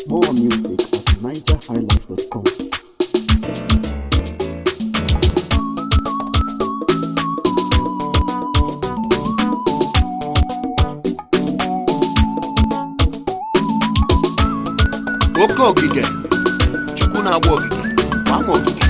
More music at nigerhighlife.com. oke ogige chukwu na-agba ogige gbaa m ogige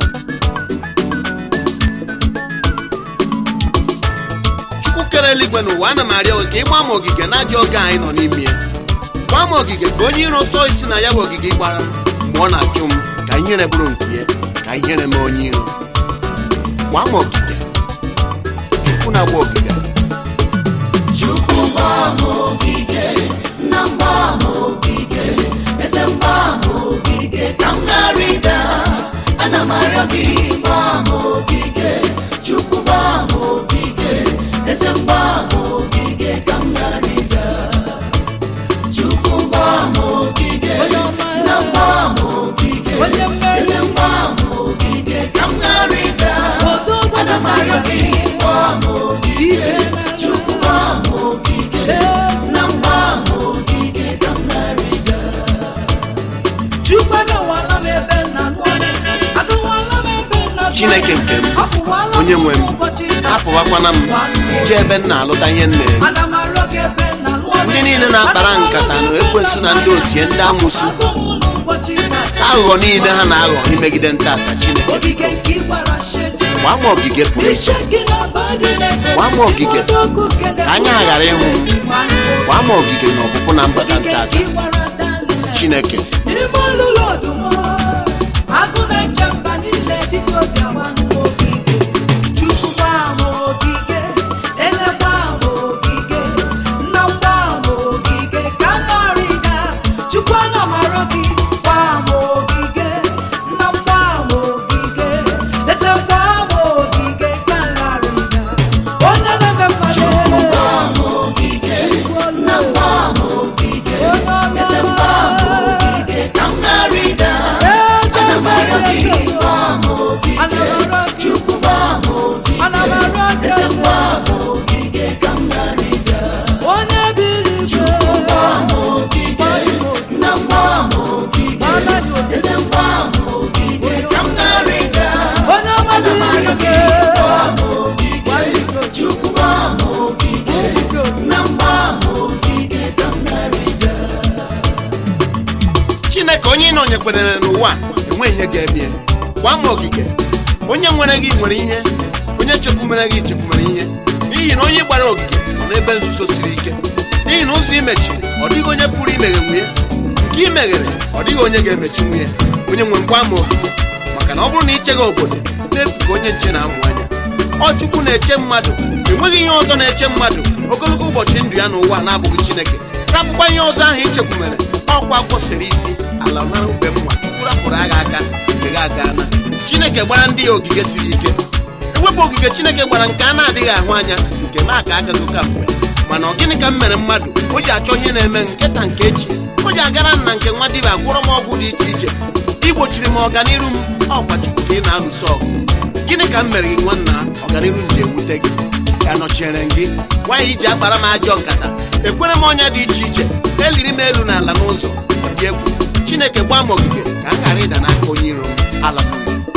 chukwu kere eluigwe n'ụwa ana m arịọ gị ka ịgba m ogige na ajọ oge anyị nọ n'ime ya gbaa m ogige ka onye iro sọ isi na ya bụ ogige gbara m mgbe ọ na-achụ m ka ihere bụrụ nke ya ka ihere mee onye iro gbaa m ogige chukwu na-agba ogige Chukwu gbaa m ogige na mgbaa m ogige eze mgbaa m ogige ka m ghara ịda ana m arịọ gị gbaa m ogige Chukwu gbaa m ogige eze mgbaa m ogige ka m ghara ịda Chukwu gbaa m ogige na mgbaa m ogige eze mgbaa m ogige ka m ghara ịda ana m arịọ gị gbaa m ogige Chukwu gbaa m ogige na mgbaa m ogige ka m ghara ịda chineke nke m onye nwe m apụwakwana m ije ebe m na-alụta ihe m na-eri ndị niile na-akpara nkata na ekwensu na ndị otie ndị amụsụ aghụghọ niile ha na-aghọ imegide ntata chineke gbaa m ogige pụrụ iche gbaa m ogige ka anya ghara ịhụ m gbaa m ogige na ọpụpụ na mbata ntata chineke n'ime olulu ọdụm agụ na-eche mba niile biko bịawa n'ogige chukwu gbaa m ogige eze gbaa m ogige nna m gbaa m ogige ka m ghara ịga chukwu ana m arịọ gị gbaa m ogige nna m gbaa m ogige eze gbaa m ogige ka m ghara ịga onye na-eme mmadụ gbaa m ogige na mgbaa m ogige eze mgbaa m ogige ka m ghara ịda ana m arịọ gị gbaa m ogige Chukwu gbaa m ogige eze mgbaa m ogige ka m ghara ịda onye biri igwe gbaa m ogige na mgbaa m ogige eze mgbaa m ogige ka m ghara ịda onye ana m arịọ ọmadụ gị gbaa m ogige Chukwu gbaa m ogige na mgbaa m ogige ka m ghara ịda chineke onye ị nọnyekwenyere n'ụwa enwe ihe ga-emie gbaa m ogige onye nwere gị nwere ihe onye chekwumere gị chekwumere ihe n'ihi na onye gbara ogige nọ n'ebe nzuzo siri ike n'ihi na ụzọ imechiri ọ dịghị onye pụrụ imeghe nwunye nke i meghere ọ dịghị onye ga-emechi nwunye onye nwe mgba m ogige maka na ọ bụrụ na icheghị obodo n'efu ka onye nche na-amụ anya ọ chukwu na-eche mmadụ enweghị ihe ọzọ na-eche mmadụ ogologo ụbọchị ndụ ya n'ụwa na-abụghị chineke rapụkwa ihe ọzọ ahụ ichekwumere ọkwa kwụsịrị isi ala nara ube mma chukwu rapụrụ agha aka nke gị aga na chineke gbara ndị ya ogige siri ike ewepụ ogige chineke gbara nke a na-adịghị ahụ anya nke m aka agago ka mgbe mana ọ gịnị ka m mere mmadụ o ji achọ ihe na-eme nketa nke echi o ji agara m na nke nwa dibịa gwọrọ m ọgwụ dị iche iche igbochiri m ọganiru m ọkwa chukwu ka ị na-alụso ọgụ gịnị ka m mere gị nwanna ọganiru m ji ewute gị ka nọchiere m gị nwaanyị iji akpara m ajọ nkata ekwere m ọnya dị iche iche eliri m elu n'ala n'ụzọ ọ dị egwu chineke gbaa m ogige ka m ghara ịda n'aka onye iro m ala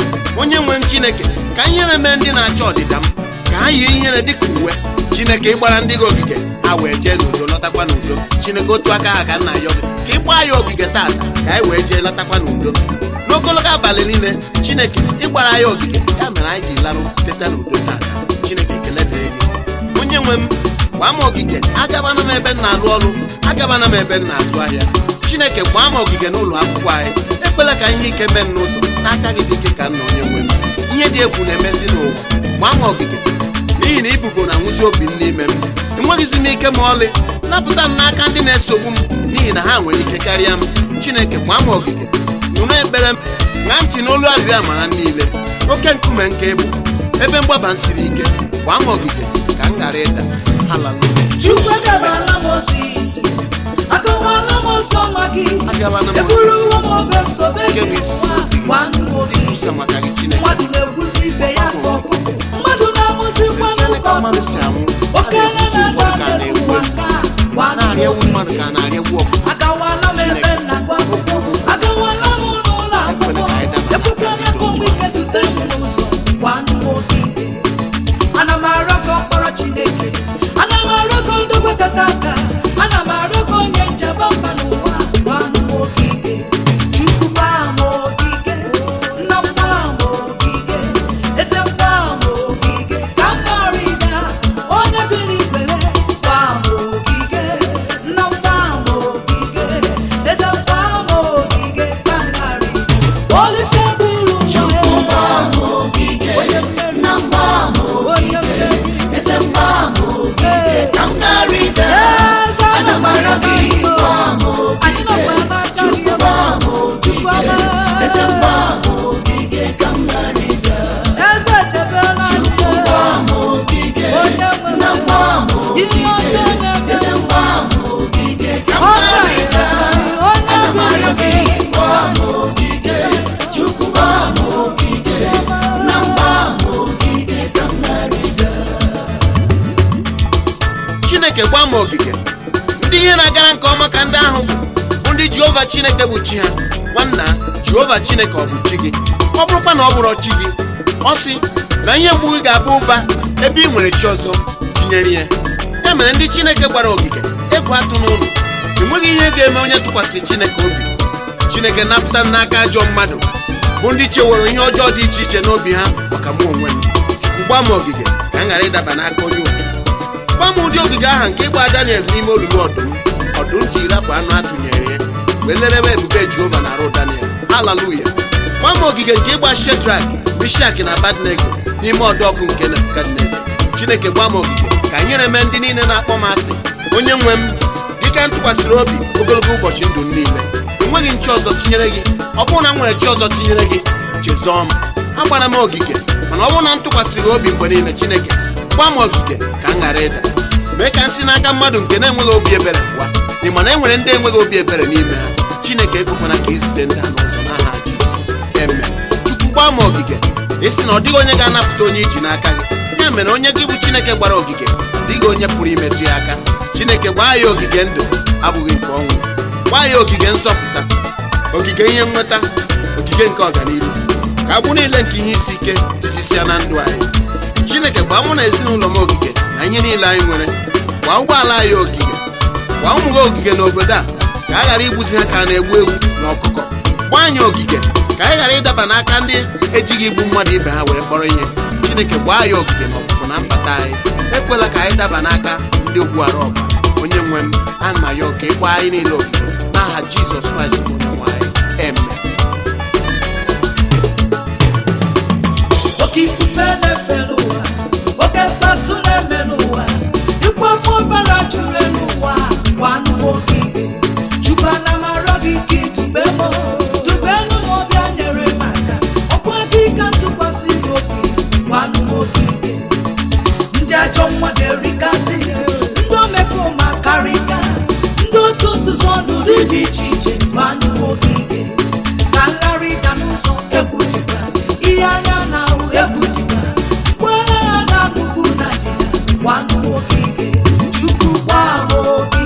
m onye nwe m chineke ka ihere mee ndị na-achọ ọdịda m ka ha yiri ihere dịka uwe chineke ịgbara ndị gị ogige ha wee jee n'udo lọtakwa n'udo chineke otu aka ha ka nna yọ gị ka ị gbaa ya ogige taata ka anyị wee jee lọtakwa n'udo n'ogologo abalị niile chineke ịgbara ya ogige ya mere anyị ji larụ teta n'udo taata chineke ekele dịrị gị onye nwe m gbaa m ogige agabana m ebe m na-alụ ọrụ agabana m ebe m na-azụ ahịa chineke gbaa m ogige n'ụlọ akwụkwọ anyị ekwela ka ihe ike mee m n'ụzọ n'aka gị dị ike ka nna onye nwe m ihe dị egwu na-emesi n'ụwa gbaa m ogige n'ihi na ibubo na-anwụzi obi m n'ime m enweghịzi m ike ma ọlị napụta m n'aka ndị na-esogbu m n'ihi na ha nwere ike karịa m chineke gbaa m ogige nụrụ ekpere m ṅaa ntị n'olu arịrịọ amara niile oke nkume nke ịbụ ebe mgbaba m siri ike gbaa m ogige ka m ghara ịda haleluya chukwu agabala m osisi akọwala m ọsọ nwa gị Agabala m eburuwo m obe sobe Nke gị bụ isi nwa ozi gị. gwanụ obi ikwusa maka gị chineke mmadụ na-egwuzi ibe ya ka ọkụkọ mmadụ na-amụzi Ezi ebe ka mmadụ si anwụ a okenye na-ekwuzi ụfọdụ ka a na-aga na-egbu n'ụwa egbu nke a a na-arịa ewu mmadụ ka a na-arịa egwu ọkụkọ agawala m ebe nna gwa m m ogige ka m ghara ịda ana m arịọ gị gba m ogige chukwu gba m ogige eze m gba m ogige ka m ghara ịda eze chebela chukwu gba m ogige nna m gba m ogige eze m gba m ogige ka m ghara ịda ana m arịọ gị gba m ogige chukwu gba m ogige nna m gba m ogige ka m ghara ịda chineke gwa m ogige ndị ihe na-agara nke ọma ka ndị ahụ bụ ndị jehova chineke bụ chi ha nwanna jehova chineke ọ bụ chi gị ọ bụrụkwa na ọ bụrụ chi gị ọ sị na ihe mgbu gị ga-abụ ụba ebe ị nwere chi ọzọ tinyere ya ya mere ndị chineke gwara ogige egwu atụ n'ụlọ enweghị ihe ga-eme onye tụkwasịrị chineke obi chineke napụta n'aka ajọ mmadụ bụ ndị chewere ihe ọjọọ dị iche iche n'obi ha maka mụ onwe m chukwu gwa m ogige ka m ghara ịdaba n'aka onye ụjụ gwa m ụdị ogige aha nke ịgba daniel n'ime olulu ọdụm ọdụm ji rapụ anụ atụnyere ya wee lerebe ebube jehova na arụ daniel haleluya gwa m ogige nke ịgba shedrak mishak na abadnego n'ime ọdụ ọkụ nke nebukadneza chineke gwa m ogige ka nyere m ndị niile na-akpọ m asị onye nwe m dịka m tụkwasịrị obi ogologo ụbọchị ndụ m niile enweghị nchi ọzọ tinyere gị ọ bụrụ na m nwere chi ọzọ tinyere gị chezọọ m agbara m ogige mana ọ bụrụ na m tụkwasịrị gị obi mgbe niile chineke gwa m ogige ka m ghara ịda mee ka m si n'aka mmadụ nke na-enweghị obi ebere pụọ ị ma na e nwere ndị enweghị obi ebere n'ime ha chineke ekwekwana ka izute ndị ha n'ụzọ n'aha jizọs eme tupu gwa m ogige isi na ọ dịghị onye ga-anapụta onye iji n'aka gị ya mere onye gị bụ chineke gbara ogige dịghị onye pụrụ imetụ ya aka chineke gbaa ya ogige ndụ abụghị nke ọnwụ gbaa ya ogige nsọpụta ogige ihe nweta ogige nke ọganihu ka agbụ niile nke ihe isi ike tijisịa na ndụ anyị chineke gbaa mụ na ezinụlọ m ogige na ihe niile anyị nwere gbaa ụgbọala anyị ogige gbaa ụmụ gị ogige n'obodo a ka a ghara igbuzi ha ka a na-egbu ewu na ọkụkọ gbaa anyị ogige ka anyị ghara ịdaba n'aka ndị ejighị igbu mmadụ ibe ha were kpọrọ ihe chineke gbaa anyị ogige na ọpụpụ na mbata anyị ekwela ka anyị daba n'aka ndị ogbuara ọba onye nwe m ana m ayọ ka ị gbaa anyị niile ogige n'aha jizọs kraịst bụ onye nwe anyị eme oke ifufe na-efe n'ụwa oke mkpatụ na-eme n'ụwa ikwafu ọbara juru elu ụwa gwanụ m ogige chukwu ana m arịọ gị ka idube m dubenu m ọbịa nyere m aka ọkwa gị ka ntụkwasị gị obi gwanụ m ogige ndị ajọ mmadụ erikasị ndị omekome akarịka ndị otu nzuzo ọnụdụ dị iche iche gwanụ m ogige ka nlarịda n'ụzọ egwu dịka ihe anya na-ahụ egwu dịka mgbe ha na-anụbu na dịda gwanụ m ogige chukwu gwa m ogige